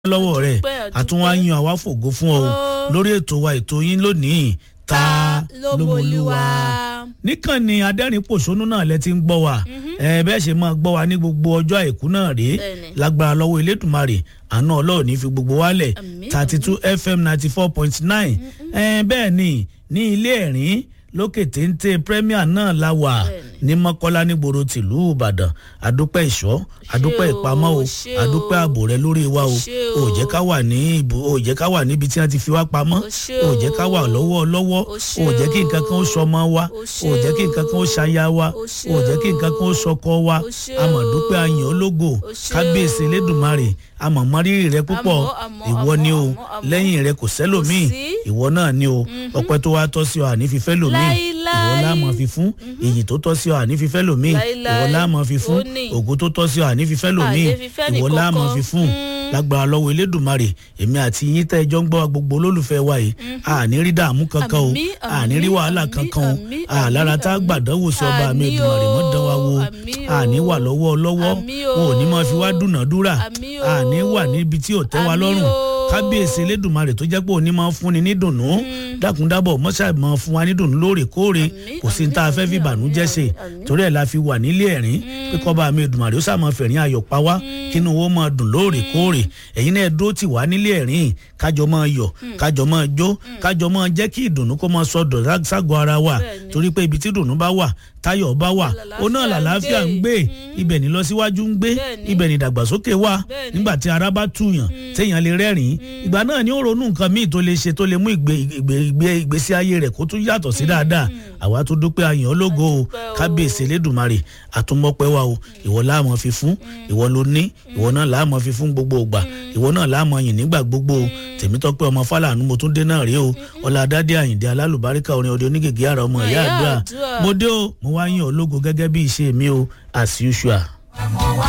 lọ́wọ́ rẹ̀ Àdúpẹ́, àdúpẹ́. àtúnwá yan àwa fògo fún ọ o Ó. lórí ètò wa ètò yín lónìí ta ló mọlúwa níkànnì adẹ́rìn pòṣónú náà lẹ ti ń gbọ́ wa ẹ bẹ́ẹ̀ ṣe máa gbọ́ wa ní gbogbo ọjọ́ àìkú náà rèé Bẹ́ẹ̀ni. lágbára lọ́wọ́ elédùnmarè àánú ọlọ́run ní fi gbogbo wálẹ̀ Àmín, thirty two fm ninety four point nine bẹ́ẹ̀ ni ní ilé ẹ̀rín lókè téńté premier náà la wà Bẹ́ẹ̀ni. ní mọ́kọ́lá nígboro tìlú ìbàdàn àdúpẹ́ ìṣọ́ àdúpẹ́ o, ìpamọ́ o ṣé o. àdúpẹ́ ààbò rẹ lórí wa o Ṣé ò o. jẹ́ ká wà ní ibù ò jẹ́ ká wà níbi tí wọ́n ti fi wá pamọ́ O ṣé ò jẹ́ ká wà o. lọ́wọ́ lọ́wọ́ O ṣé ò jẹ́ kí nǹkan kan ó sọmọ wa O ṣé ò jẹ́ kí nǹkan kan ó ṣaya wa O ṣé ò jẹ́ kí nǹkan kan ó sọkọ wa O ṣé àmọ̀dúpẹ́ o. ayàn ológo O ṣé kábíyèsí o. elédùnmarè àmọ̀mọ́rírì rẹ púpọ̀ Àmọ́, àmọ́, ìwọ ni o àmọ́, àmọ́. lẹ́yìn rẹ kò sẹ́lòmíì Kò sí. ìwọ náà ni o ọpẹ́ tó wá tọ́ sí ọ àní fífẹ́ lòmíì Láíláí. ìwọ láàmú fi fún iyì tó tọ́ sí ọ àní fífẹ́ lòmíì Láíláí. ìwọ láàmú fi fún Ó ní. ògo tó tọ́ sí ọ àní fífẹ́ lòmíì Àní fífẹ́ ìwọ nìkankan. láàmú fi fún Mm. lágbára lọ́wọ́ elédùnmarè èmi àti yín tẹ́ ẹjọ́ ń gbọ́ wa gbogbo olólùfẹ́ wa yìí àní rí dààmú kankan o Àmín, àní rí àmín, wàhálà àmín, kankan o àmín, àlára tá a àmín, gbàdánwò sí ọba mi àmín èdùnmarè mọ́ o, dán wa wo àmín o. àní wà lọ́wọ́ lọ́wọ́ Àmín o. wọn ò ní máa fi wá dúnàdúrà Àmín o. àní wà níbi tí ò tẹ́ wa Àmín lọ́rùn o. kábíyèsí elédùnmarè tó jẹ́ pé òní máa ń fúnni ní dùnnú dákúndábọ̀ mọ́ṣá máa fún wa ní dùnnú lóòrèkóòrè Àmín, kò sí ní tá a fẹ́ fi àmín, ìbànújẹ́ ṣe àmín, àmín. torí ẹ̀ la fi wà nílé ẹ̀rín pé kọ́ba mi èdùnmarè ó sàmọ́ fẹ̀rín ayọ̀ pa wá kínú owó máa dùn lóòrèkóòrè ẹ̀yin náà dúró tì wá nílé ẹ̀rín kájọ máa yọ̀ kájọ máa jó kájọ máa jẹ́ kí ìdùnnú kó máa sọdọ̀ sá- ságọ́ ara wa Bẹ́ẹ̀ni. torí pé ibi tí ìdùnnú bá wà táyọ̀ bá wà ó náà làlàáfíà ń gbé ibẹ̀ ní lọ́síwájú ń gbé Bẹ́ẹ̀ni. ibẹ̀ ní ìdàgbàsókè wà Bẹ́ẹ̀ni. nígbà tí ara bá túyàn téèyàn lè rẹ́rìn-ín ìgbà náà ni ó ronú nǹkan míì tó lè ṣe tó lè mú ìgbé ìgbé ìgbé ìgbésí ayé rẹ̀ kó tún yàtọ̀ sí dáadáa àwa tó dúpẹ́ ayàn ológo o dúpẹ́ o. kábíyèsí elédùnmarè àtúmọ̀pẹ́ wa o ìwọ láàmọ̀ fi fún ìwọ ló ní ìwọ náà láàmọ̀ fi fún gbogbo ògbà ìwọ náà láàmọ̀ yìn nígbà gbogbo o tèmítọ́pẹ́ ọmọ fálànù mo tún dé náà rí o ọládádé àyìndé alálùbáríkà orin ọdẹ onígègé àrà ọmọ ìyá Ìyá àdúrà àdúrà. mo dé o mo wá yìn ológo gẹ́gẹ́ bí ìṣe mi o as usual.